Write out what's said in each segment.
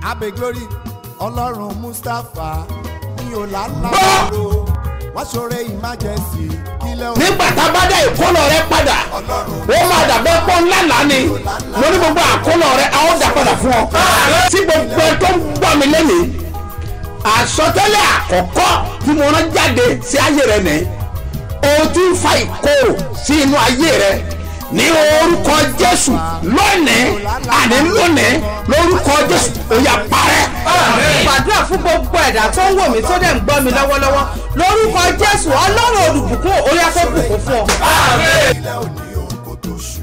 abe glory ọlọ́run mustapha ní ọ̀làlàbọ̀rọ̀ wọ́n ṣoore emergency kílẹ̀ òun nígbà tá a bá dá ìkólọ rẹ padà ó máa dàbẹ́ pọ́ ńlá lánì mo ní gbogbo àkólọ rẹ a ó dà padà fún ọ. tí gbogbo ẹ tó ń gbọ́ mi lẹ́nìí àsọtẹ́lẹ̀ àkọ́kọ́ tí mo rán jáde sí ayé rẹ nìyí o ti ń fa ìkorò sí inú ayé rẹ ní orúkọ jésù lónìí àní lónìí lórúkọ jésù ó yá parẹ́. gbàdúrà fún gbogbo ẹ̀dá tó ń wò mí tó dẹ̀ ń gbọ́ mi lọ́wọ́lọ́wọ́ lórúkọ jésù ọlọ́run olùbùkún orí afẹ́bùkún fún ọ. kílẹ̀ òní òun kò tó ṣù.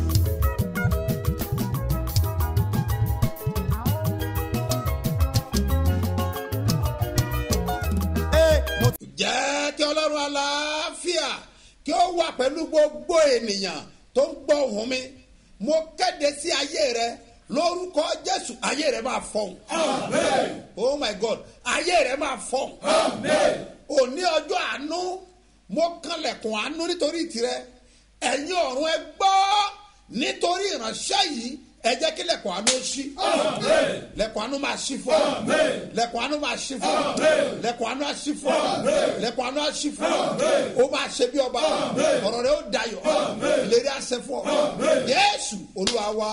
Ee, mo ti jẹ́ kí ọlọ́run aláfíà kí ó wà pẹ̀lú gbogbo ènìyàn tó ń gbọ́ ohùn mi mo kéde sí ayé rẹ lórúkọ jésù ayé rẹ máa fọhùn. oh my god ayé rẹ máa fọhùn. òní ọjọ́ àánú mo kanlẹ̀kùn àánú nítorí tirẹ̀ ẹ̀yin ọ̀run ẹ gbọ́ nítorí ìránṣẹ́ yìí ẹ jẹ́ kí lẹ̀kùn àánú ṣí. lẹ̀kùn àánú máa ṣí fún ọ. lẹ̀kùn àánú máa ṣí fún ọ. lẹ̀kùn àánú á ṣí fún ọ. lẹ̀kùn àánú á ṣí fún ọ. ó máa ṣe bí ọba. ọ̀rọ̀ rẹ ó dayọ̀. ìlérí àṣẹ fún ọ. yéésù olúwa wa.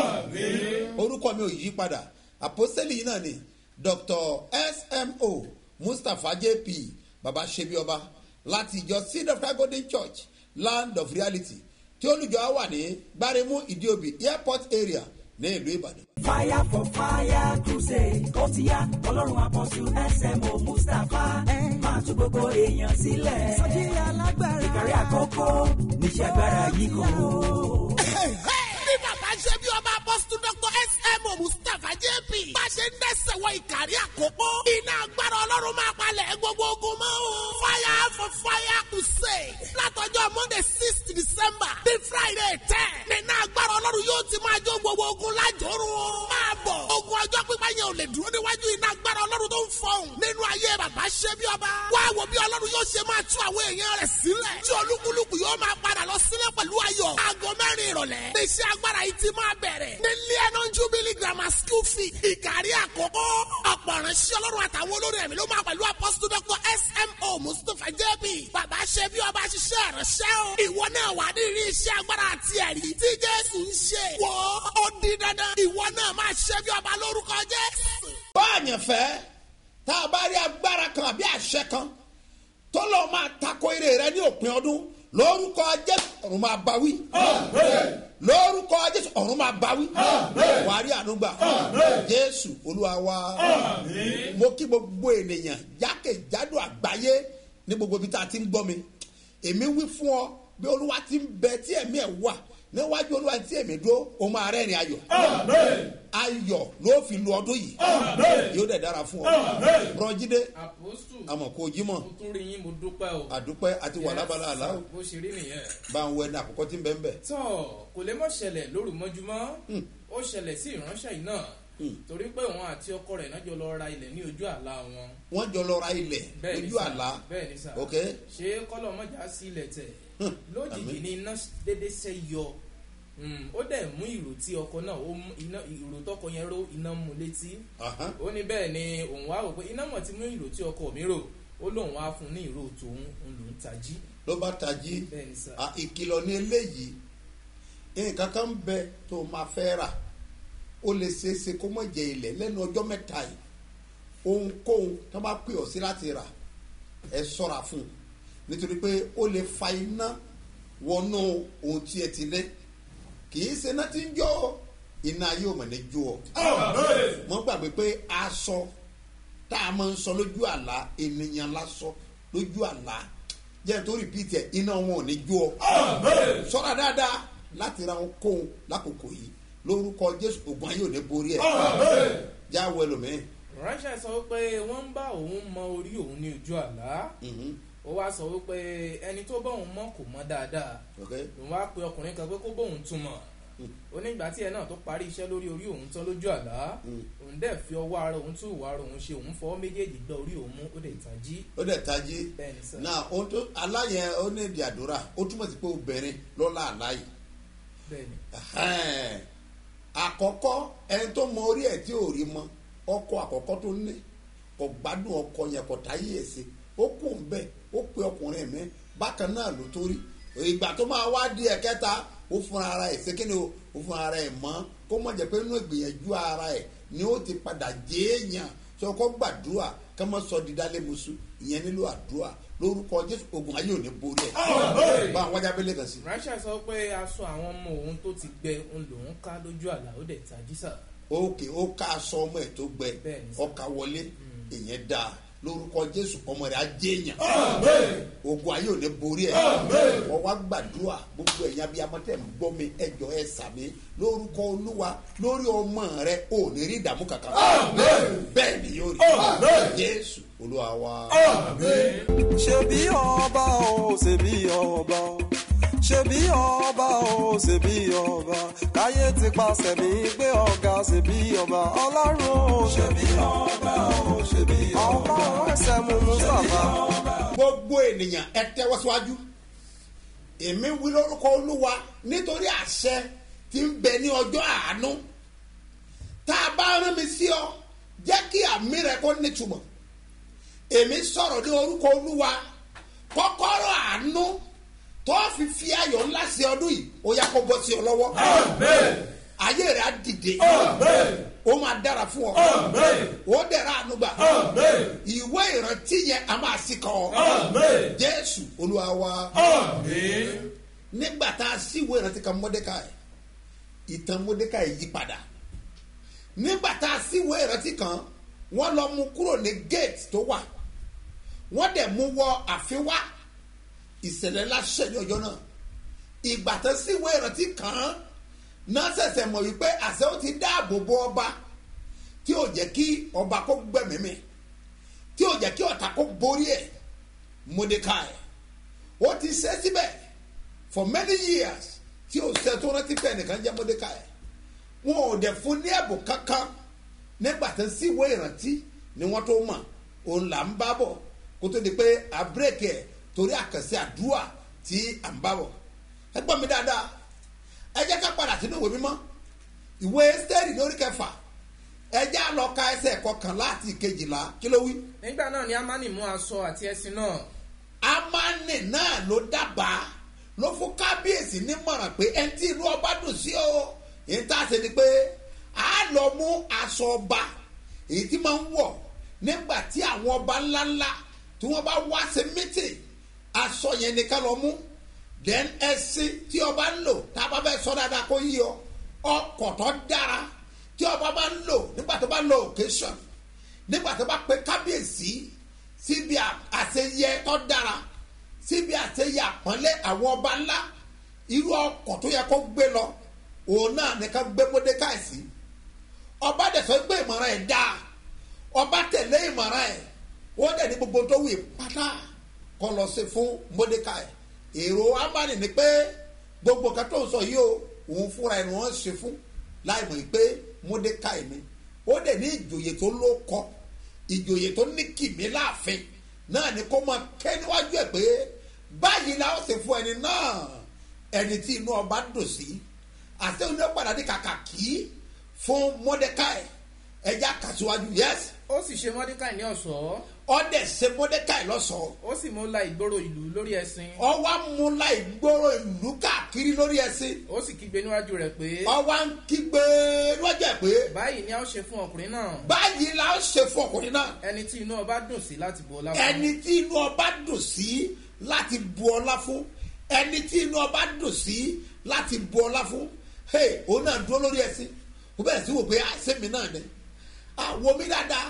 orúkọ mi ò yí padà àpọ́sẹ́lì yìí náà ni dr smo mustapha jp baba ṣebi ọba láti ìjọ seed of God golden church land of reality tí olùjọ á wà ní gbáremú ìdíòbí airport area ní ìlú ìbàdàn. fire for fire crusade ó ti yá ọlọ́run àpọ̀jù smo mustapha máa tún gbogbo èèyàn sílẹ̀. sọ́jí alágbára ìkàrí àkókò níṣẹ́ agbára yìí kò. bí bàbá ṣe bí ọba apọ́sítù dr smo mustapha jp bá ṣe ń dẹ́sẹ̀ wọ ìkàrí àkókò iná agbára ọlọ́run máa palẹ̀ gbogbo ogun mọ́ o fire for fire crusade látọjọ́ monday six december bí friday ten nínú agbára ọlọ́run yóò ti máa jó gbogbo ogun lájòrò máa bọ̀ ogun ọjọ́ pípa yẹn ò lè dúró níwájú iná agbára ọlọ́run tó ń fọhùn nínú ayé bàbá ṣe bí ọba wá wo bí ọlọ́run yóò ṣe máa tú àwọn èèyàn rẹ̀ sílẹ̀ tí olúkúlùkù yóò máa padà lọ sílẹ̀ pẹ̀lú ayọ̀ aago mẹ́rin ìrọ̀lẹ́ iṣẹ́ agbára yìí ti máa bẹ̀rẹ̀ ní lẹ́nu jubilee grammar school fee ìkàrí àkókò ọ̀pọ̀ ìránṣẹ́ ọlọ́run àtàwọn olórin ẹ̀mí ló máa pẹ̀lú apọ́sítù dr smo mustapha jb bàbá ṣe bí ọba ṣiṣẹ́ ìránṣẹ́ o ìwọ náà wà ní ìrí iṣẹ́ agbára àti ẹ̀rí tí jésù ń ṣe wò ó di dandan ìwọ náà máa ṣe bí ọba lórúkọ jésù. bá àyànfẹ́ tá a bá rí agbára kan àbí àṣẹ kan tó lọ́ọ́ máa tako eré rẹ ní òpin ọdún lórúkọ jésù ọ̀run máa bá wí. lórúkọ jésù ọ̀run máa bá wí. wàá rí ànúgbà jésù olúwa wa mo kí gbogbo ènìyàn jákèjádò àgbáyé ní gbogbo ibi tá a ti ń gbọ́ mi èmi wí fún ọ bí olúwa ti ń bẹ tí ẹ̀mí ẹ̀ wà níwájú olúwa tí èmi dúró o máa rẹ́rìn ayọ̀ ayọ̀ ló fi lu ọdún yìí yóò dẹ̀ dára fún ọ rọjídé àpòsù àmọ̀ kò jí mọ̀ mo tún rí yín mo dúpẹ́ o. àdúpẹ́ àti wà lábala àlá o bó ṣe rí nìyẹn. bá ń wọ ẹni àkọ́kọ́ tí ń bẹ́ ń bẹ̀. tọ́ kò lè mọ̀ ṣẹlẹ̀ lóru mọ́júmọ́ ó ṣẹlẹ̀ sí ìránṣẹ́ yìí náà torí pé òun àti ọkọ rẹ̀ náà jọ lọ ra ilẹ̀ ní ojú àlá wọn. wọ́n jọ lọ ra ilẹ̀ bẹ́ẹ̀ ni lójú sà, àlá bẹ́ẹ̀ ni sà ok ṣé kọ́lọ̀ mọ́jà sí ilẹ̀ tẹ̀ Hmm, lójijì àmín. ni iná dédé ṣe yọ Hmm, ó dẹ̀ mú ìrò tí ọkọ náà ó mú iná ìrò tọkọ yẹn ró iná mú létí Aha. ó ní bẹ́ẹ̀ ni òun wá rò pé iná mọ̀ ti mú ìrò tí ọkọ mi rò ó lóun wá fún un ní ìrò tòun òun lòún tají ló bá tají bẹ́ẹ̀ ni sà à, ìkìlọ̀ ní eléyìí nǹkan kan ń bẹ tó máa fẹ́ rà ó lè ṣeéṣe kó mọ̀ jẹ ilẹ̀ lẹ́nu ọjọ́ mẹ́ta yìí ohunkóhun tó bá pè ọ́ sí láti rà ẹ sọ́ra fún un nítorí pé ó lè fa iná wọnú ohun tí ẹ ti lé kì í ṣe iná tí ń jó iná yóò mọ̀ ní jó ọ. mo gbàgbé pé aṣọ tá a máa ń sọ lójú àlá ènìyàn lásọ lójú àlá jẹ́ tó rìpíìtì ẹ̀ iná wọn ò ní jó ọ. sọ́ra dáadáa láti ra ohun kóhun lákòókò yìí lórúkọ jésù ògùn ayé ò ní borí ẹ̀ jáwọ́ ẹlòmíín. ránṣẹ́ sọ wípé wọ́n ń bá òun mọ orí òun ní ojú àlá Mhm. ó wá sọ wípé ẹni tó bá òun mọ kò mọ dáadáa Okay. òun wá pe ọkùnrin kan pé kó bóun tún mọ̀ onígbà tí ẹ náà tó parí iṣẹ́ lórí orí òun tán lójú àlá òun dẹ̀ fi ọwọ́ ara òun tún ìwà ara òun ṣe òun fọwọ́ méjèèjì gbọ́ orí òun mú ó dẹ̀ tàn jí ó dẹ̀ tají bẹ́ẹ̀ ni sà náà ohun tó aláyẹn ó ní ìdí àdúrà ó túmọ̀ sí pé obìnrin lọ́la àláyé bẹ́ẹ̀ ni Ẹhẹ́n. àkọ́kọ́ ẹni tó mọ orí ẹ̀ tí ò rí mọ́ ọkọ àkọ́kọ́ tó ní kò gbádùn ọkọ yẹn kò táyé ẹ̀ sí ó kù ń bẹ̀ ó pe ọkùnrin mi bákan náà ló tó rí ìgbà tó máa wá di ẹ̀kẹta ó fúnra ara ẹ̀ sékìní o ó fúnra ara ẹ̀ mọ́ kó mọ̀ jẹ́ pé inú ìgbìyànjú ara ẹ̀ ni ó ti padà jéèyàn sọ kó gbàdúrà ká má sọ dídálé musu ìyẹn nílò àdúrà lórúkọ jésù ogun ayé ò ní borí ẹ̀ bá àwọn wájà bẹ́lẹ̀ kan sí. ránṣẹ́ sọ pé aṣọ àwọn ọmọ òun tó ti gbẹ òun lòún ká lójú àlá ó dẹ̀ tají sà. òkè ó ká aṣọ ọmọ ẹ̀ tó gbẹ Bẹ́ẹ̀ni sà. ọkà wọlé ìyẹn dáa lórúkọ jésù ọmọ rẹ̀ á jéèyàn ogun ayé ò ní borí ẹ̀ wọ́n wá gbàdúrà gbogbo ẹ̀yìn abiyamọ tẹ̀ ń gbọ́ mi ẹjọ́ ẹ sàmì lórúkọ olúwa lórí ọmọ rẹ̀ ò ní rí ìdààmú kankan bẹ́ẹ̀ ni yóò rí jésù olúwa wa. ṣebí ọba o ṣebí ọba o ṣebí ọba o ṣebí ọba káyé ti paṣẹ mi gbé ọ̀gá ṣebí ọba ọlọ́run o ṣebí ọba o ṣebí ọba ọlọ́run ẹsẹ̀ mú mustapha. gbogbo ènìyàn ẹ tẹ́wọ́ síwájú èmi wí lórúkọ olúwa nítorí àṣẹ tí ń bẹ ní ọjọ́ àánú tá a bá rán mi sí ọ jẹ́ kí àmì rẹ kó nítumọ̀ èmi sọ̀rọ̀ ní orúkọ olúwa kọ́kọ́rọ́ àánú tó fi fi ayọ̀ ńlá sí ọdún yìí ó yá kó bọ́ sí ọ lọ́wọ́ ayé rẹ á dìde ó máa dára fún ọ ó dẹ̀ra àánú gbà ìwé ìrántí yẹn a máa sí kọ jésù olúwa wa nígbà tá a sí ìwé ìrántí kan mọ́dékàì ìtàn mọ́dékàì yí padà nígbà tá a sí ìwé ìrántí kan wọ́n lọ mú kúrò ní gate tó wà wọ́n dẹ̀ mú wọ àfin wá ìṣẹ̀lẹ̀ láṣẹ ní ọjọ́ náà ìgbà tó sí ìwé ìrántí kan náà ṣẹ̀ṣẹ̀ mọ̀ wípé àṣẹ ó ti dáàbò bo ọba tí ò jẹ́ kí ọba kó gbẹ̀mímì tí ò jẹ́ kí ọ̀tá kó borí ẹ̀ mordecai ó ti ṣe síbẹ̀ for many years tí ò ṣe tó rántí pé ẹnìkan jẹ́ mordecai wọn ò dẹ̀ fún ní ẹ̀bùn kankan nígbà tó sí ìwé ìrántí ni wọ́n tó mọ̀ òun là ń bá bọ̀ kó tó di pé àbúrẹ́kì ẹ̀ torí àkànṣe àdúrà tí à ń bá bọ̀ ẹ gbọ́ mi dáadáa ẹ jẹ́ ká padà sínú ìwé mímọ́ ìwé ẹ́sítẹ́rì lórí kẹfà ẹ jẹ́ á lọ ka ẹsẹ̀ kọkànlá àti ìkejìlá kí ló wí. nígbà náà ni amani mú aṣọ àti ẹṣin náà amani náà ló dábàá ló fún kábíyèsí nímọ̀ràn pé ẹni tí inú ọba dùn sí o èyí tá a ṣe ni pé a lọ mú aṣọ ọba èyí tí máa ń wọ̀ nígbà tí àwọn ọba ńláńlá tí wọ́n bá wá sí mítì aṣọ yẹn ni ká lọ mú then ẹṣin tí ọba ń lò tá a bá fẹ́ sọ dáadáa kó yí ọ ọkọ̀ tó dára tí ọba bá ń lò nígbà tó bá lọ occasion nígbà tó bá pe kábíyèsí síbi àṣeyẹ tó dára síbi àṣeyẹ àpọ́nlé àwọn ọba ńlá irú ọkọ̀ tó yẹ kó gbé lọ òun náà ní ká gbé mọ́dékáì sí ọba dẹ̀ sọ pé ìmọ̀ràn ẹ̀ dáa ọba tẹ̀lé ìmọ̀ràn ẹ̀ wọ́n dẹ̀ ní gbogbo tó wù pátá kọ́ lọ sí fún mọ́dékáì èrò amani ni pé gbogbo kan tó ń sọ yìí o òun fúnra ẹ̀ ni wọ́n ṣe fún láì mọ̀ pé mọ́dékáì ni ó dẹ̀ ní ìjòyè tó ló kọ́ ìjòyè tó ní kìmí láàfin náà ni kó máa kẹ́ níwájú ẹ̀ pé báyìí la ó ṣe fún ẹni náà ẹni tí inú ọba dùn sí àti oní padà ní kàkà kí fún mọ́dékáì ẹja kàṣíwájú yẹsì ó sì ṣe mọ́díkà ní ọ̀ṣọ́ ọdẹ ṣe mọ́dékáì lọ́sọ̀ọ́ ó sì mú la ìgboro ìlú lórí ẹṣin ọwọ́ amúlá ìgboro ìlú káàkiri lórí ẹsìn ó sì kígbe níwájú rẹ̀ pé ọwọ́ ń kígbe níwájú ẹ̀ pé báyìí ni a ó ṣe fún ọkùnrin náà báyìí la ó ṣe fún ọkùnrin náà ẹni tí inú ọba dùn sí láti bu ọlá fún ẹni tí inú ọba dùn sí láti bu ọlá fún ẹni tí inú ọba dùn sí láti bu ọlá fún hey òun náà dúró lórí ẹsìn ó bẹ̀rẹ̀ sí wò pé àṣẹmi náà ni àwọn mi dáadáa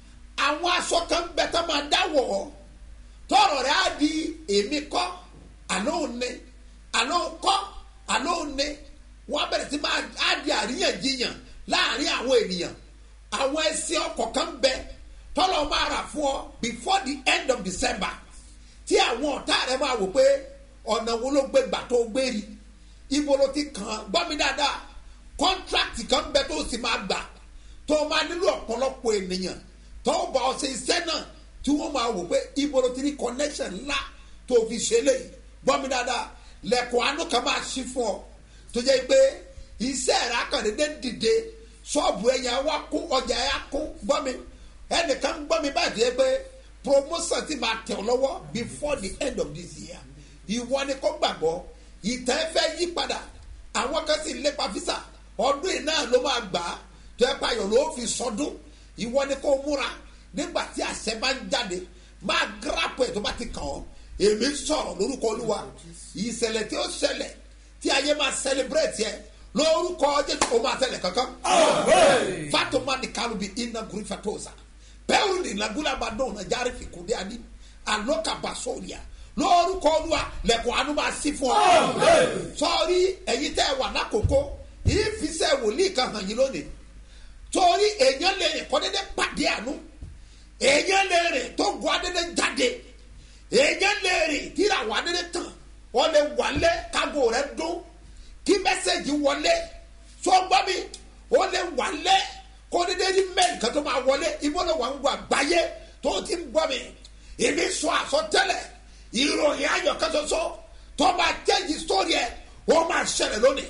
àwọn aṣọ kan bẹ tó máa dáwọ̀ ọ́ tọrọ rẹ á di èmi kọ́ àlọ́ òní àlọ́ kọ́ àlọ́ òní wọ́n bẹ̀rẹ̀ sí máa á di àríyànjiyàn láàrin àwọn ènìyàn àwọn ẹsẹ̀ ọkọ̀ kan bẹ tọ́lọ̀ máa rà fún ọ before the end of december tí àwọn ọ̀tá rẹ máa wò pé ọ̀nà wo ló gbé gbà tó gbé rí ibo ló ti kàn án gbọ́ mi dáadáa kọ́ńtrákì kan bẹ tó sì máa gbà tó máa nílò ọ̀pọ̀lọpọ̀ ènìyàn tó bá ọ ṣe iṣẹ́ náà tí wọ́n máa wò pé ibo ló ti ní connection ńlá tó fi ṣe léyìí gbọ́ mi dáadáa lẹ́kọ̀ọ́ àánú kan máa ṣí fún ọ tó jẹ́ pé iṣẹ́ rẹ̀ akọ̀dédé dìde ṣọ́ọ̀bù ẹ̀yà wa kún ọjà ẹ̀yà kún gbọ́ mi ẹnìkan gbọ́ mi báyìí tó yẹ pé promotion ti máa tẹ̀ ọ́ lọ́wọ́ before the end of this year ìwọ ni kò gbàgbọ́ ìtàn ẹ fẹ́ yí padà àwọn kan sì lépa fisa ọdún yìí náà ló máa gbà á tó ẹ payọ̀ ló fi sọdún ìwọ ni kò múra nígbà tí àṣẹ bá ń jáde máa gírapù ẹ̀ tó bá ti kàn ọ́ èmi sọ̀rọ̀ lórúkọ olúwa ìṣẹ̀lẹ̀ tí ó ṣẹlẹ̀ tí ayé máa celebrate yẹ lórúkọ jésù ó máa tẹ̀lé kankan. fatoma ni kalubi ina guri fatosa bẹ́ẹ̀ ni lagula bá dọ̀n na járe fi kúndé ani aloka basoria lórúkọ olúwa lẹ́kọ̀ọ́ àánú máa sí fún ọ. sọ́ọ́rí ẹ̀yin tẹ́ ẹ wà lákòókò ìfisẹ́ wòlíì kan hàn yín lónìí torí èèyàn lè rìn kọ́dédé pàdé àánú èèyàn lè rìn tó gun adédé jáde èèyàn lè rìn tíra wà adédé tán wọ́n lè wálé kágò rẹ̀ dún kí mẹ́sẹ̀gì wọlé sọ́gbọ́ mi ó lè wálé kó dédé rí mẹ́rin kan tó máa wọlé ibo ló wà ń gbọ́ àgbáyé tó ti ń gbọ́ mi èmi sọ àsọtẹ́lẹ̀ ìròyìn ayọ̀ kan ṣoṣo tó máa jẹ́jì sórí ẹ̀ ó máa ṣẹlẹ̀ lónìí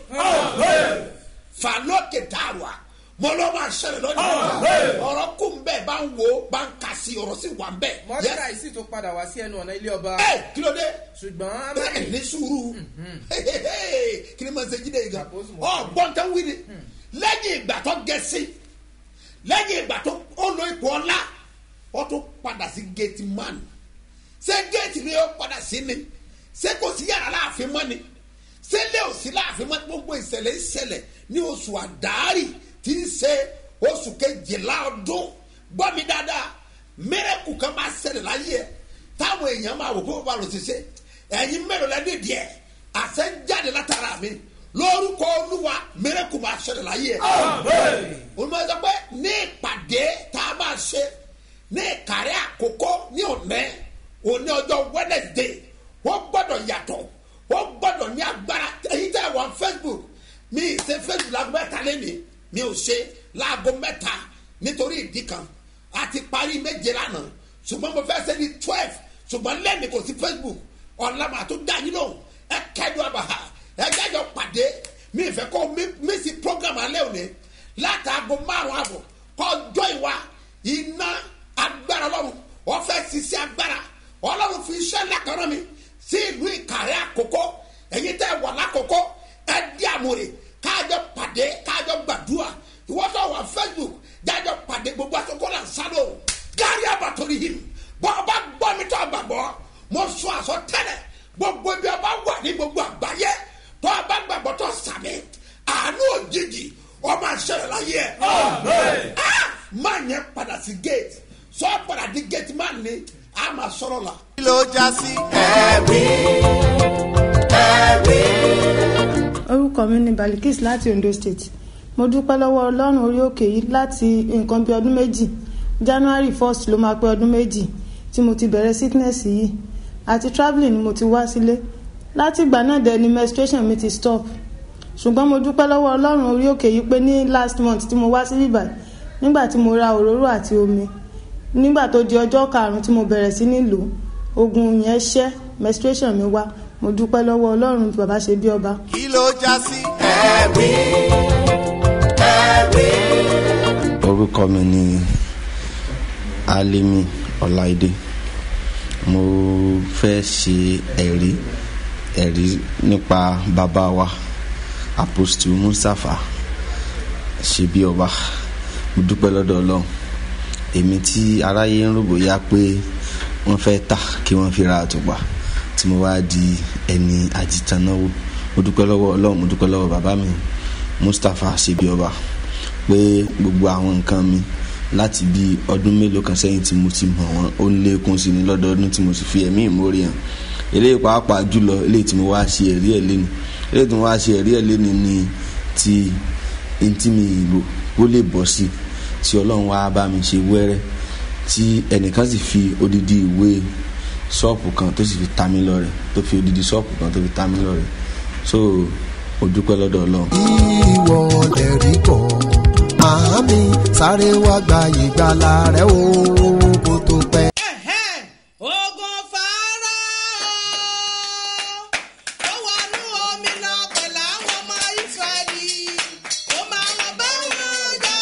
falókè dàrúà mo ló máa ṣẹlẹ̀ lónìí ọ̀rọ̀ kù ń bẹ̀ bá ń wo bá ń kà sí ọ̀rọ̀ sí wà ń bẹ̀. mọ́tàlá yìí sì tún padà wá sí ẹnu ọ̀nà ilé ọba ẹ kí ló dé ṣùgbọ́n bẹ́ẹ̀ amani ní sùúrù kí ni mo ṣe jíde yìí gan Àpòsù mọ̀. ọ gbọ́ntàn wí ni lẹ́yìn ìgbà tó gẹ̀ẹ́sì lẹ́yìn ìgbà tó ó lo ipò ọlá ó tún padà sí gate man ṣé gate ni ó padà sí ni ṣé kò sí yàrá láàfin mọ́ ni ṣé lé òsì láàfin mọ́ gbogbo ìṣẹ̀lẹ̀ ìṣẹ̀lẹ̀ ní oṣù àdáárì tí ń ṣe oṣù kejìlá ọdún gbọ́ mi dáadáa mẹ́rẹ̀kù kan máa ṣẹlẹ̀ láyé ẹ̀ táwọn èèyàn máa wò pé bàbá rò ti ṣe ẹ̀yin mẹ́rin lẹ́ni díẹ̀ àṣẹ ń jáde látara mi lórúkọ olúwa mẹ́rẹ̀kù máa ṣẹlẹ̀ láyé ẹ̀ olùmọ̀ sọ pé ní ìpàdé tá a máa ṣe ní ìkàrẹ́ àkókò ní òní òní ọjọ́ wednesday wọ́n gbọ́dọ̀ yàtọ̀ wọ́n gbọ́dọ̀ ní agbára èyí tẹ́ wọ́n facebook mi ì ṣe facebook láago mẹ́ta lẹ́nìí mi ò ṣe láago mẹ́ta nítorí ìdí kan a ti parí méje lánàá ṣùgbọ́n mo fẹ́ ṣe ní twelve ṣùgbọ́n lẹ́nìí kò sí facebook ọ̀làmà tó dá yín lóhùn ẹ kẹ́dùn àbàhà ẹ jájọ pàdé mi ì fẹ́ kó mi sí program alẹ́ òní látàgò márùn àbọ̀ kọjọ́ ìwà iná agbára ọlọ́run wọ́n fẹ́ sisi agbára ọlọ́run fi iṣẹ́ lákàrán mi sí ìlú ìkàrẹ́ àkókò ẹ̀yin tẹ́ wà lákòókò ẹ di àmúre káàjọ pàdé káàjọ gbàdúrà ìwọ́sọ̀ wà facebook jájọ pàdé gbogbo àkókò là ń sálò gárí àbàtòrí yìí bọ́ ọba gbọ́ mi tó àgbàgbọ́ mo sọ àsọ tẹ́lẹ̀ gbogbo ibi ọba wà ní gbogbo àgbáyé tó ọba gbàgbọ́ tó sàmì àánú òjijì ọmọ àṣẹlẹ láyé ẹ. Ah! máa yẹn padà sí gate sọ padà di gate máa ní a máa sọ̀rọ̀ la. kí ló já sí. orúkọ mi ni balikis láti ondo state mo dúpẹ́ lọ́wọ́ ọlọ́run orí òkè yìí láti nǹkan bíi ọdún méjì january first ló máa pé ọdún méjì tí mo ti bẹ̀rẹ̀ sickness yìí àti travelling ni mo ti wá sílé láti ìgbà náà dẹ̀ ni menstruation mi ti stop ṣùgbọ́n mo dúpẹ́ lọ́wọ́ ọlọ́run orí òkè yìí pé ní last month tí mo wá sí bíbá nígbà tí mo ra òróró àti omi nígbà tó di ọjọ́ karùn-ún tí mo bẹ̀rẹ̀ sí nílò ogun yẹn ṣẹ́ menstruation mi wá mo dúpẹ́ lọ́wọ́ ọlọ́run bàbá ṣe bí ọba kí ló já sí. orúkọ mi ni alimi ọláìdé mo fẹ́ ṣe ẹ̀rí ẹ̀rí nípa bàbá wa apostle mustapha ṣe bí ọba mo dúpẹ́ lọ́dọ̀ ọlọ́run èmi tí aráyé ń rògbò yá pé wọ́n fẹ́ tà kí wọ́n fi ra àtùpà tí mo wá di ẹni àjìtànáwó mo dúpẹ́ lọ́wọ́ ọlọ́run mo dúpẹ́ lọ́wọ́ bàbá mi mustapha ṣe bí ọba pé gbogbo àwọn nǹkan mi láti bí ọdún mélòó kan sẹ́yìn tí mo ti mọ̀ wọ́n ó ń lékún sí ni lọ́dọọdún tí mo sì fi ẹ̀mí ìmórí hàn eléyìí pàápàá jùlọ eléyìí tí mo wá ṣe ẹ̀rí ẹ̀ léni eléyìí tí mo wá ṣe ẹ̀rí ẹ̀ léni ni ti ntí mi ìlò ó lè bọ̀ sí tí ọlọ́run wá bá mi ṣe wẹ́rẹ́ tí ẹnìkan sì fi odidi ìwé ṣọ́ọ̀pù kan tó sì fi ta mí lọ́rẹ̀ tó fi odidi ṣọ́ọ̀pù kan tó fi ta mí lọ́rẹ̀ so mo dúpẹ́ lọ́dọ̀ ọlọ́run. ìwọ lè rí bọ̀ màámi sáré wá gba ìgbàlà rẹ o kó tó pẹ́. ogun fara ó wọnú omi náà pẹ̀lú àwọn ọmọ ìsírẹ́lì ó máa wọn bẹ́ẹ̀ jà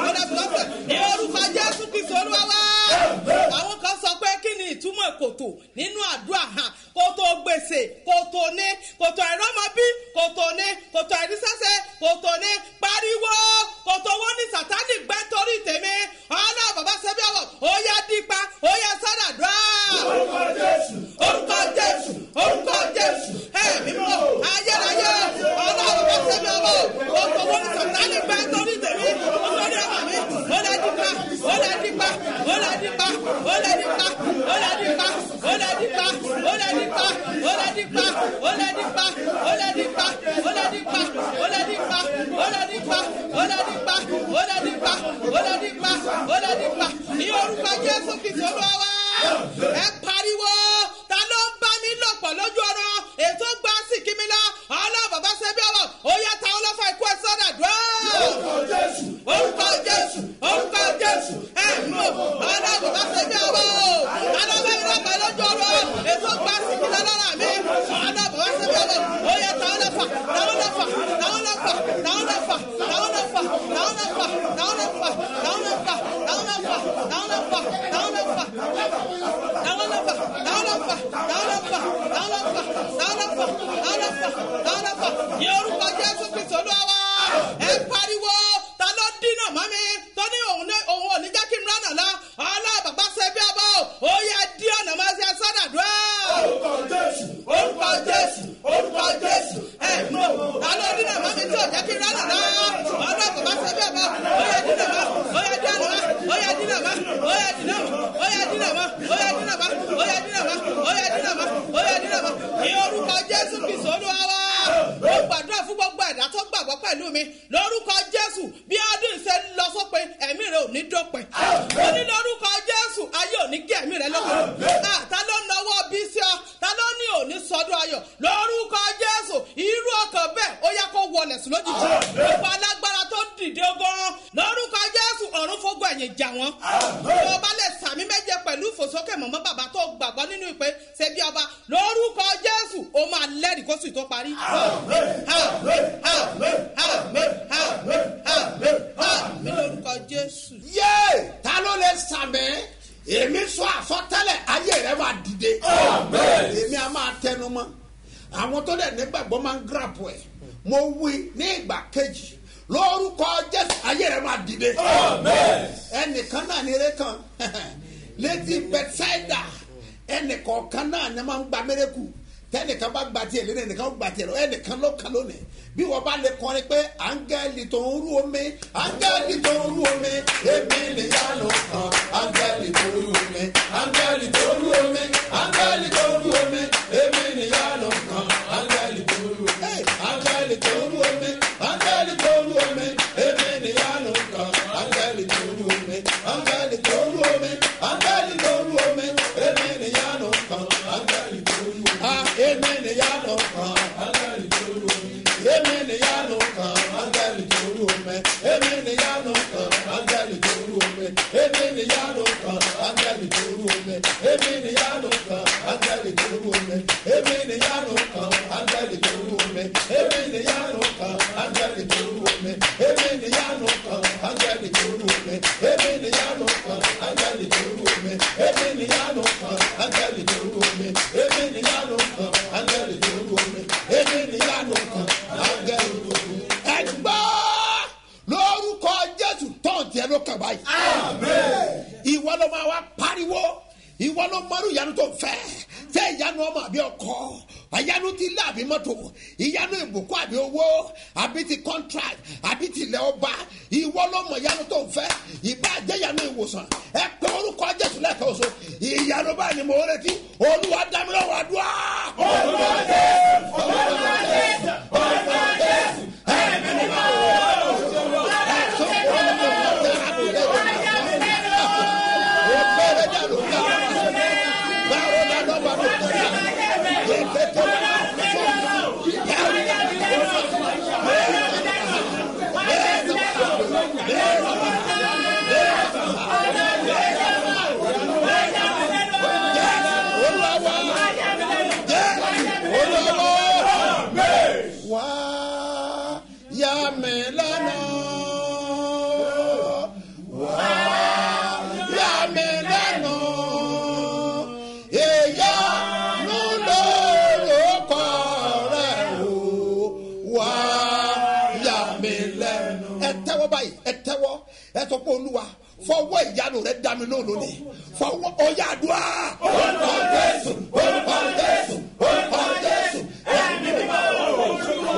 ó dẹ̀ fi wá sílẹ̀ ní orúkọ jésù kristu olúwa wá. àwọn kan sọ pé kí ni ìtumọ̀ kòtò nínú àdúrà hàn kòtò gbèsè kòtò ní kòtò àìrọ́mọbí kòtò ní kòtò àìrísẹ́sẹ́ kòtò ní pariwo kòtò owó ní sátánì gbẹ́ torí tèmi ọlọ́ bàbá sẹ́bí ọ̀wọ̀ ó yá dípa ó yá sádàdúrà. orúkọ jésù orúkọ jésù orúkọ jésù ẹ mímọ ayérayé ọlọ́ bàbá sẹ́bí ọ̀wọ̀ kòtò owó ní sátánì gbẹ́ torí tèmi olórí ọmọ mi ó lè dípa ó lè dípa ó lè dípa ó lè dípa ó lè dípa ó lè dípa ó lè dípa ó lè dípa ó lè dípa ó lè dípa ó lè dípa ó lè dípa ó lè dípa ó lè dípa ó lè dípa ó lè dípa ó lè dípa ní orúkọ jésù kìsì olúwa wá ẹ pariwo ta ló ń bá mi lò pọ̀ lójú ọ̀rọ̀ ètò gbá sí kími lọ ọlọ́ bàbá sẹ́bí ọ̀wọ̀ ó yá ta ọlọ́fà ikú ẹ sọ́dà dùn. orúkọ jésù orúkọ jésù orúkọ jésù ẹ mú ọlọ́ bàbá sẹ́bí ọ̀wọ̀ ta ló bá mi lò pọ̀ lójú ọ̀rọ̀ ètò gbá sí kími lọ́rọ̀ mi ọlọ́ bàbá sẹ́bí ọ̀wọ̀ ó yá ta ọlọ́fà ta ọlọ́fà ta ọlọ́fà ta ọlọ́fà ta ọlọ́fà ta ọlọ́fà ta ọlọ́fà ta ọlọ́fà ta ọlọ́fà ta ọlọ́fà ta ọlọ́fà ní orúkọ jésù kristu olúwa ẹ pariwo ta ló dínà mọ́ mi tó ní òun ní òun ò ní jẹ́ kí n rán lọ ọlọ́ bàbá ṣe bí ọbọ̀ ó yẹ dí ọ̀nà máa ṣe sọ́dàdúrà. orúkọ jésù orúkọ jésù orúkọ jésù ẹ mú ta ló dínà mọ́ mi tí ò jẹ́ kí n rán lọ ọlọ́ bàbá ṣe bí ọbọ̀ ó yẹ dínà mọ́ ó yẹ dínà mọ́ ó yẹ dínà mọ́ ó yẹ dínà mọ́ ó yẹ dínà mọ́ ó yẹ dínà mọ́ ó yẹ dínà mọ́ ó yẹ dínà mọ́ ó yẹ dínà mọ́ ní orúkọ jésù kristu olúwa wá ó gbàdúrà fún gbogbo ẹ̀dá tó gbàgbọ́ pẹ̀lú mi lórúkọ jésù bí ọdún ṣe lọ sópin ẹ̀mí rẹ ò ní dópin ó ní lórúkọ jésù ayé ò ní gé ẹ̀mí rẹ lópin ta ló nawọ́ bí sí ọ ta ló ní òní sọdún ayọ̀ lórúkọ jésù irú ọkàn bẹ́ẹ̀ ó yẹ kó wọlé sí lójijì gbogbo alágbára tó dìde gan lórúkọ jésù ọ̀run fógun ẹ̀yìn jà wọ́n tó bá lè sàmì méje pẹ̀lú ìfòsókè mọ̀mọ́ bàbá tó gbàgbọ́ nínú ìpè ṣe bí ọba lórúkọ jésù ó máa lẹ́rìí kó sì tó parí. mi lórúkọ jésù. yé ta ló lè sàmì èmi sọ àsọtẹ́lẹ̀ ayé rẹ máa dìde èmi a máa tẹnu mọ́ àwọn tó dẹ̀ nígbàgbọ́ máa ń gíràpù ẹ̀ mo wí ní ìgbà kejì lórúkọ jésù ayé rẹ máa dìde ẹnìkan náà ní eré kan létí bẹtsáìdà ẹnìkọ̀ọ̀kan náà ni máa ń gba mérekù tẹnìkan bá gba tiẹ̀ lónìí ẹnìkan gba tiẹ̀ lọ ẹnìkan ló kan lónìí bí wọ́n bá lè kọrin pé áńgẹ́lì tó ń rú omi áńgẹ́lì tó ń rú omi èmi nìyá ló kàn áńgẹ́lì tó ń rú omi áńgẹ́lì tó ń rú omi áńgẹ́lì tó ń rú omi èmi nìyá ló kàn áńgẹ́lì tó ń rú omi áńgẹ́lì tó ń rú omi áńgẹ́lì tó ń rú omi èmi nìyá ló kàn áńgẹ́lì tó ń rú omi áńgẹ́lì tó ń rú omi áńgẹ́lì tó ń rú omi èmi nìyá ló kàn áńgẹ́lì tó ń rú omi èmi nìyá ló kàn áńgẹ́lì tó ń rú omi èmi nìyá ló kàn áńgẹ́lì tó ń rú omi èmi nìyá ló kàn áńgẹ́lì tó ń rú omi èmi nìyá ló kàn áńgẹ́lì tó ń rú omi èmi nìyá ló kàn áńgẹ́lì tó ń rú omi èmi nìyá ló kàn áńgẹ́lì tó ń rú omi èmi nìyá ló kàn áńgẹ́lì tó ń rú omi èmi nìyá ló kàn áńgẹ́lì tó ń rú omi èmi nìyá ló kàn áńgẹ́lì tó ń rú omi èmi nìyá ló kàn áńgẹ́lì tó ń rú omi èmi nìyá ló kàn áńgẹ́lì tó ń rú omi èmi nìyá ló kàn áńgẹ́lì tó ń rú omi. ẹ gbọ́ lórúkọ jésù tọ́hún tiẹ̀ ló kàn báyìí. ìwọ ló máa wá pariwo ìwọ ló mọrú ìyanu tó fẹ́ tẹ ìyanu ọmọ àbí ọkọ ìyanu ti ilé àbí mọ́tò ìyanu ìbùkún àbí owó àbí ti contract àbí ti ilẹ̀ ọba ìwọ ló mọ ìyanu tó fẹ́ ìbá jẹ́ ìyanu ìwòsàn ẹ pé orúkọ jésù lẹ́ẹ̀kan oṣù ìyanu báyìí ni mo retí olúwa dámilọ́wọ́ àdúrà. olúwa jésù olúwa jésù olúwa jésù ẹ̀mí ni mo ẹ sọ pé olúwa fọwọ́ ìyanu rẹ dá mi lóhùn lónìí fọwọ́ ọyá àdúrà orúkọ jésù orúkọ jésù orúkọ jésù ẹni mímọ́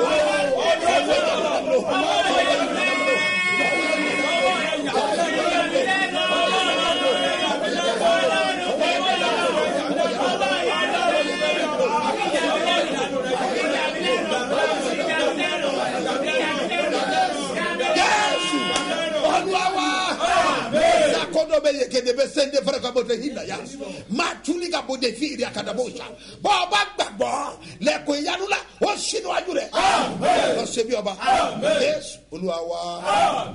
jésù olúwa yakodo bɛ yekede bɛ sende fɛrɛ ka bɔ de hinɛ ya maa tuli ka bɔ de fi iri akada bɔ sa bɔn ɔba gbàgbọ́ lẹkọ ìyanu la o sinu aju rẹ lọ sebi ọba jésù olúwa wa.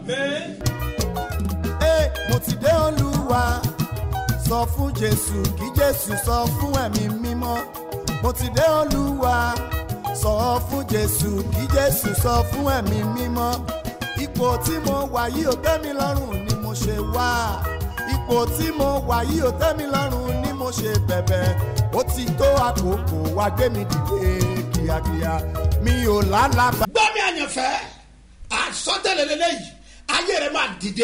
Ee, mo ti dé olúwa sọ fún jésù kí jésù sọ fún ẹ̀mí mímọ́ mo ti dé olúwa sọ fún jésù kí jésù sọ fún ẹ̀mí mímọ́ ipò tí mo wà yìí ò tẹ́ mi lọ́rùn ni mo ṣe wá ipò tí mo wà yìí ò tẹ́ mi lọ́rùn ni mo ṣe bẹ̀bẹ̀ ó ti tó àkókò wá gbé mi dìde kíákíá mi ò lálàbà. gbọ́ mi àyànfẹ́ àsọtẹ́lẹ̀ lélẹ́yìí ayé rẹ̀ máa dìde.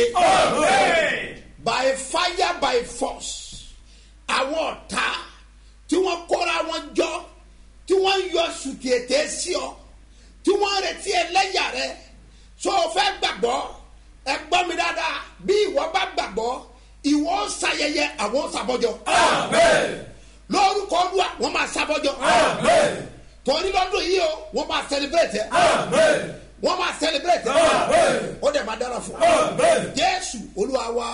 by fire by force àwọn ọ̀tá tí wọ́n kóra wọn jọ tí wọ́n ń yọ sùtì ètè sí ọ tí wọ́n ń retí ẹlẹ́yà rẹ so o fẹ́ gbàgbọ́ ẹ gbọ́ mi dáadáa bí ìwọ bá gbàgbọ́ ìwọ ń ṣayẹyẹ àwọn ń ṣàbọ̀jọ. lórúkọ olúwa wọ́n máa ṣàbọ̀jọ. torí lọ́dún yìí o wọ́n máa celebrate ẹ wọ́n máa celebrate ẹ ó dẹ̀ máa dára fún ọ. jésù olúwa wa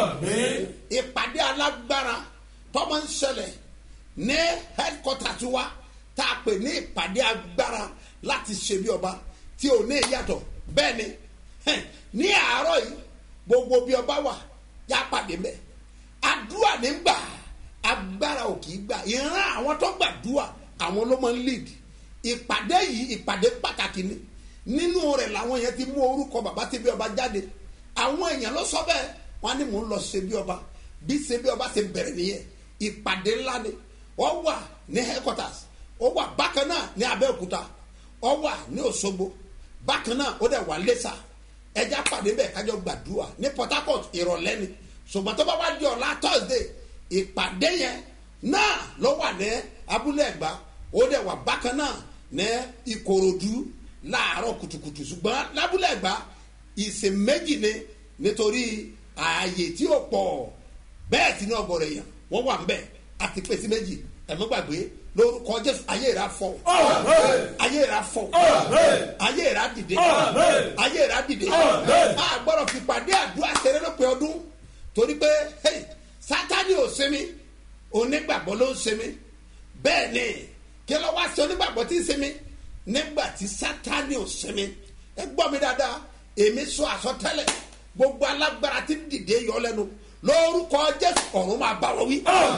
ìpàdé alágbára tọ́mọ ń ṣẹlẹ̀ ní headquarters wa tá a pè ní ìpàdé agbára láti ṣe bí ọba tí ò ní ìyàtọ̀ bẹ́ẹ̀ ni hẹ́n, ní àárọ̀ yìí gbogbo bí ọba wà yá pàdé mẹ́ àdúrà ní gbà agbára ò kì í gbà ìran àwọn tó gbàdúrà àwọn ló máa ń lead ìpàdé yìí ìpàdé pàtàkì ni nínú rẹ̀ làwọn yẹn ti mú orúkọ bàbá tí bí ọba jáde àwọn èèyàn ló sọ bẹ́ẹ̀ wọ́n á ní mò ń lọ ṣe bí ọba bí ṣe bí ọba ṣe bẹ̀rẹ̀ nìyẹn ìpàdé ńlá ni wọ́n wà ní headquarters ó wà bákan náà ní abẹ́òkúta ó wà ní òṣogbo bákan náà ó dẹ̀ wà lẹ́sà ẹja pàdé bẹ́ẹ̀ kájọ gbàdúrà ní port harcourt ìrọ̀lẹ́ ni ṣùgbọ́n tó bá wá di ọ̀la thursday ìpàdé yẹn náà ló wà ní abúlé ẹ̀gbá ó dẹ̀ wà bákan náà ní ìkòròdú láàárọ̀ kùtùkùtù ṣùgbọ́n lábúlé ẹ̀gbá ìsìn méjì ni nítorí ààyè tí ó pọ̀ bẹ́ẹ̀ tí ní ọgọ́rọ̀ èèyàn wọ́n wà ń bẹ̀ àti pèsè méjì ẹ̀mọ́ gbàgbé lórúkọ jésù ayé ìra fọ ayé ìra fọ ayé ìra dìde ayé ìra dìde a gbọ́dọ̀ fi pàdé àdúrà ṣeré lópin ọdún torí pé hey, sátani ò sinmi onígbàgbọ́ ló ń sinmi bẹ́ẹ̀ ni kí ló wá sí onígbàgbọ́ tí ń sinmi nígbà tí sátani ò sinmi ẹ gbọ́ mi dáadáa èmi sọ àsọtẹ́lẹ̀ gbogbo alágbára tí ń dìde yọ lẹ́nu lórúkọ jésù ọ̀run máa bá wọn wí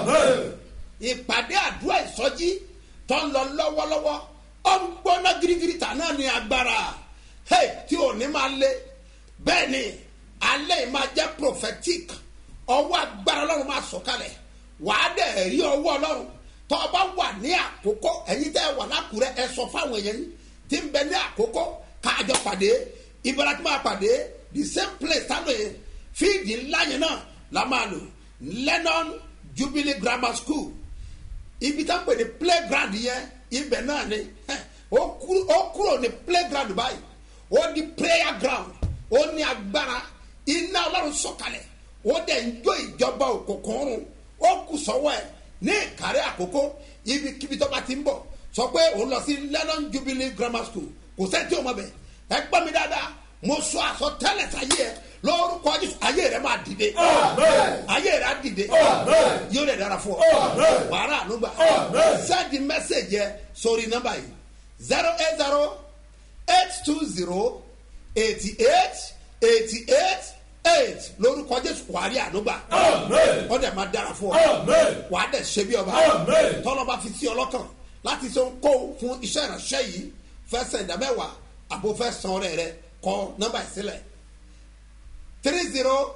ìpàdé àdúrà ìsọjí tó ń lọ lọ́wọ́lọ́wọ́ ó ń gbóná girigiri tà náà ní agbára hey, tí ò ní máa lé bẹ́ẹ̀ ni alẹ́ yìí máa jẹ́ prophetic ọwọ́ agbára ọlọ́run máa sọ̀kalẹ̀ wàá dẹ̀ rí ọwọ́ ọlọ́run tó o bá wà ní àkókò ẹ̀yin tẹ́ ẹ wà lákùrẹ́ ẹ sọ fáwọn èèyàn yín tí ń bẹ ní àkókò káàjọ pàdé ìbára tí máa pàdé the same place táwọn yẹn fíìdì ńlá yẹn náà la máa lò lennon jubilee grammar school ibi tá a pè ní playground yẹn ibẹ̀ náà ni ó kúrò ó kúrò ní playground báyìí ó di prayer ground ó ní agbára iná ọlọ́run sọ̀kalẹ̀ ó dẹ̀ ń jó ìjọba òkùnkùn rún ó kù sọ́wọ́ ẹ̀ ní ìkàrẹ́ àkókò ibikíbi tó bá ti ń bọ̀ sọ pé òun lọ sí lennon jubilee grammar school kò sẹ́ni tí o mọ̀ bẹ̀ ẹ gbọ́ mi dáadáa mo sọ àsọtẹ́lẹ̀ sáyé ẹ lórúkọ jésù ayé rẹ máa dìde ayé rẹ á dìde yóò lè dára fún ọ wàhálà ànúgbà sẹ́ẹ̀dì mẹ́sẹ̀gì ẹ sórí nọ́mbà yìí zero eight zero eight two zero eighty eight eighty eight eight lórúkọ jésù wàá rí ànúgbà ọ dẹ̀ máa dára fún ọ wàá dẹ̀ ṣe bí ọba tọ́lọ́ba fi sí ọlọ́kàn láti ṣe ń kó fún iṣẹ́ ìránṣẹ́ yìí fẹ́ sẹ̀dá mẹ́wàá àbò fẹ́ san ọrẹ rẹ kọ nọ́mbà ìsílẹ̀ three zero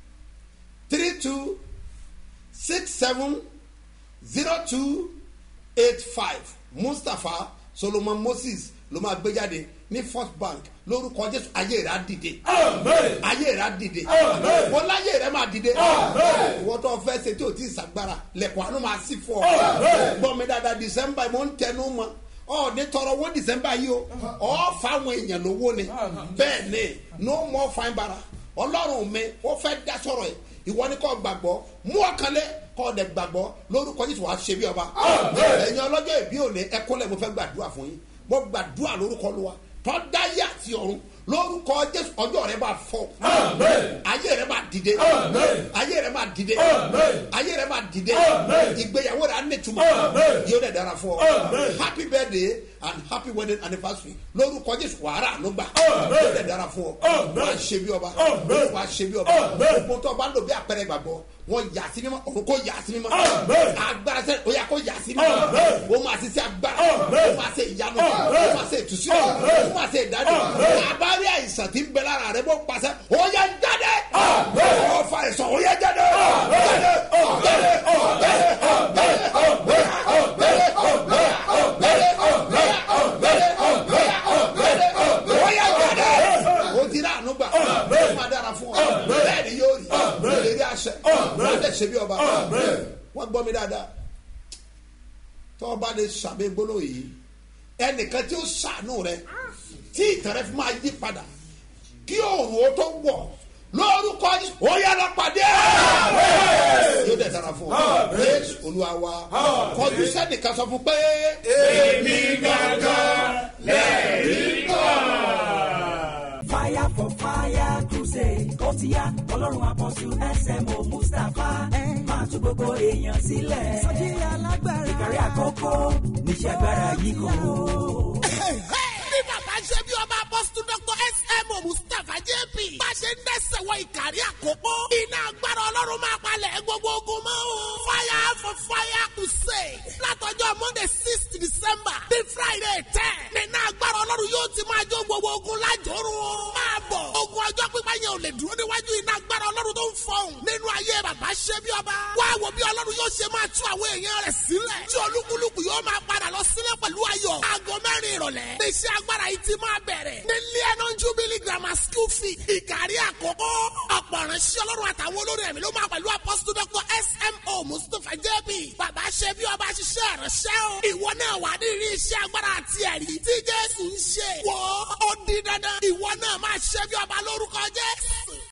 three two six seven zero two eight five mustapha solomon moses ló máa gbé jáde ní first bank lórúkọ jésù ayé rẹ á dìde ayé rẹ á dìde wọn láyé rẹ máa dìde ìwọ tó fẹ́ ṣe tí o ti ṣàgbára lẹ́kọ̀ọ́ àánú máa sí fún ọ gbọ́ mi dáadáa december mo ń tẹnu mọ́ ọ ní tọrọ owó december yìí o ọ fáwọn èèyàn lówó ni bẹ́ẹ̀ ni no more fine bara ọlọ́run mi ó fẹ́ dá sọ̀rọ̀ yìí ìwọ ni kò gbàgbọ́ mú ọkànlẹ̀ kò dẹ̀ gbàgbọ́ lórúkọ jésù wàá ṣe bí ọba ẹ̀yin ọlọ́jọ́ ìbí òní ẹkúnlẹ̀ mo fẹ́ gbàdúrà fún yín mo gbàdúrà lórúkọ lọ́wọ́ tọ́ dáyé àti ọ̀run lórúkọ jésù ọjọ́ rẹ bá fọ ayé rẹ máa dìde ayé rẹ máa dìde ayé rẹ máa dìde ìgbéyàwó rẹ á nìtumọ̀ yóò dẹ̀ dára fún ọ happy birthday and happy wedding anniversary lórúkọ jésù wàhálà ló gbà yóò dẹ̀ dára fún ọ wàá ṣe bí ọba wàá ṣe bí ọba gbogbo tó bá lò bí àpẹẹrẹ gbàgbọ́ wọn yà sí mímọ́ òun kò yà sí mímọ́ agbára sẹ o yà kó yà sí mímọ́ o máa ṣiṣẹ́ agbára o máa ṣe ìyanu o máa ṣe ìtúsílẹ̀ o máa ṣe ìdájọ́ abárí àìsàn tí ń bẹ lára rẹ bó pàṣẹ o yẹ jáde o fa ìsàn o yẹ jáde jáde jáde o yẹ jáde o ti rà ànú gbà o máa dára fún ọ bẹ́ẹ̀ ni yóò rí ìlérí àṣẹ wọ́n lè ṣe bí ọba wọ́n gbọ́ mi dáadáa tọ́ ọba lè ṣàmì gbólóhùn yìí ẹnìkan tí ó ṣàánú rẹ tí ìtàn rẹ fi máa yí padà kí òòrùn ó tó wọ̀ lórúkọ Jésù, ó yá lọ pàdé yóò dẹ̀ dára fún ọ Jésù olúwa wa kọjú sẹ́nìkan sọ fún pé. èmi gangan lẹ́ẹ̀rí fire for fire crusade ó ti yá ọlọ́run àpọ̀jù smo mustapha máa tún gbogbo èèyàn sílẹ̀ sọ́jí alágbára ìkàrí àkókò níṣẹ́ agbára yìí kò. ní bàbá ṣe bí ọba apọ́sítù dr smo mustapha jp bá ṣe ń dẹ́sẹ̀ wọ ìkàrí àkókò iná agbára ọlọ́run máa palẹ̀ gbogbo ogun mọ́ o fire for fire crusade látọjọ́ monday six december ní friday ten nínú agbára ọlọ́run yóò ti máa jó gbogbo ogun lájòrò o máa bọ̀ ogun ọjọ́ pípa yẹn ò lè dúró níwájú iná agbára ọlọ́run tó ń fọhùn nínú ayé bàbá ṣe bí ọba wá wo bí ọlọ́run yóò ṣe máa tú àwọn èèyàn rẹ̀ sílẹ̀ tí olúkúlùkù yóò máa padà lọ sílẹ̀ pẹ̀lú ayọ̀ aago mẹ́rin ìrọ̀lẹ́ iṣẹ́ agbára yìí ti máa bẹ̀rẹ̀ ní leon jubilee grammar school fee ìkàrí àkókò ọ̀pọ̀ ìránṣẹ́ ọlọ́run àtàwọn olórí ẹ̀mí ló máa pẹ̀lú apọ́sítù dr smo mustapha jb bàbá ṣe bí ọba ṣiṣẹ́ ìránṣẹ́ o ìwọ náà wà ní ìrí iṣẹ́ agbára àti ẹ̀rí tí jésù ń ṣe wọ́ ó di dandan ìwọ náà máa ṣe bí ọba lórúkọ jẹ́